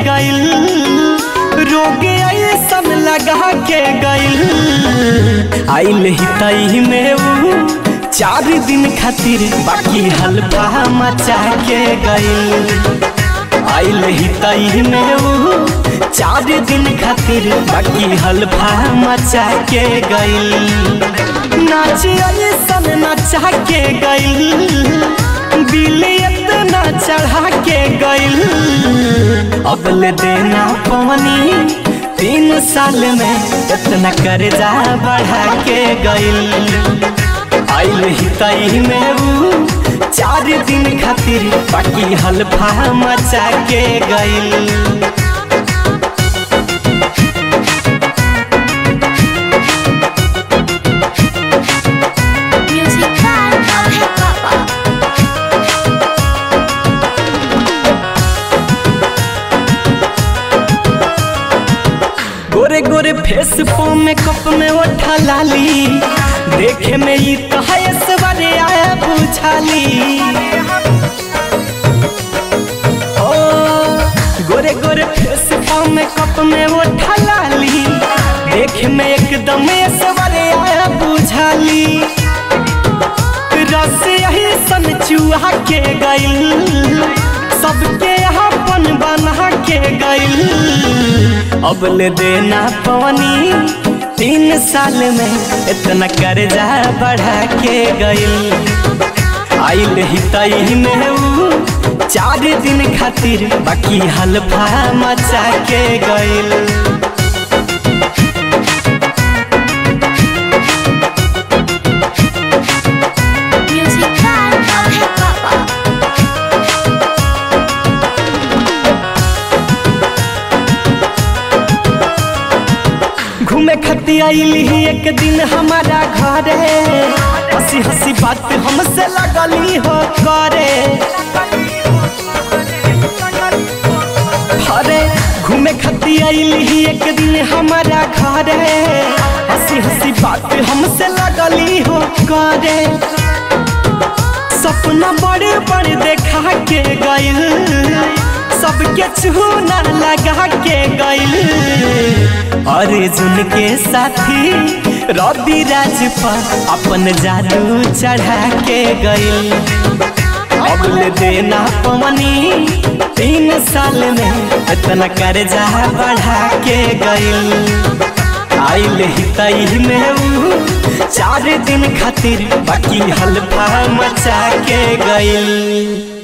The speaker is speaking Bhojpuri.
गइल रोग ऐसन लगा के गइल आइल ही तई में ऊ चार दिन खातिर बाकी हल्फा मचा के गइल आइल ही तई में ऊ चार दिन खातिर बाकी हल्फा मचा के गइल नाच ऐसन नचा के गइल दिल इतना चढ़ा के गइल अगले देना पवनी तीन साल में इतना कर्जा बढ़ा के गइल आइल ही तई में ऊ चार दिन खातिर बाकी हल्फा मचा के गइल Music by Abhay Papa. गोरे गोरे फेस पो मेकअप में ओठा लाली देखे में ई तो है सवारे आया बुझाली ओ गोरे गोरे फेस पो मेकअप में ओठा लाली देखे में एकदम सवारे आया बुझाली रस यही सन चूहा के गइल सबके अपन बना के गइल अब ले देना पवनी तीन साल में इतना कर्जा बढ़ा के गइल आइल ही तई में ऊ चार दिन खातिर बाकी हल्फा मचा के गइल Music by Abhay Papa. घूमे खती आइली ही एक दिन हमारा घरे हंसी हंसी बात हमसे लगली हो करे अरे घूमे खती आइली ही एक दिन हमारा घरे हंसी हंसी बात हमसे लगली हो करे सपना बड़े बड़े देखा के गइल सबके चूना लगा के गइल अर्जुन के साथी रवि राज पर अपन जादू चढ़ा के गइल अब ले देना पवनी तीन साल में इतना कर्जा बढ़ा के गइल आइल ही तई में ऊ चार दिन खातिर बाकी हल्फा मचा के गइल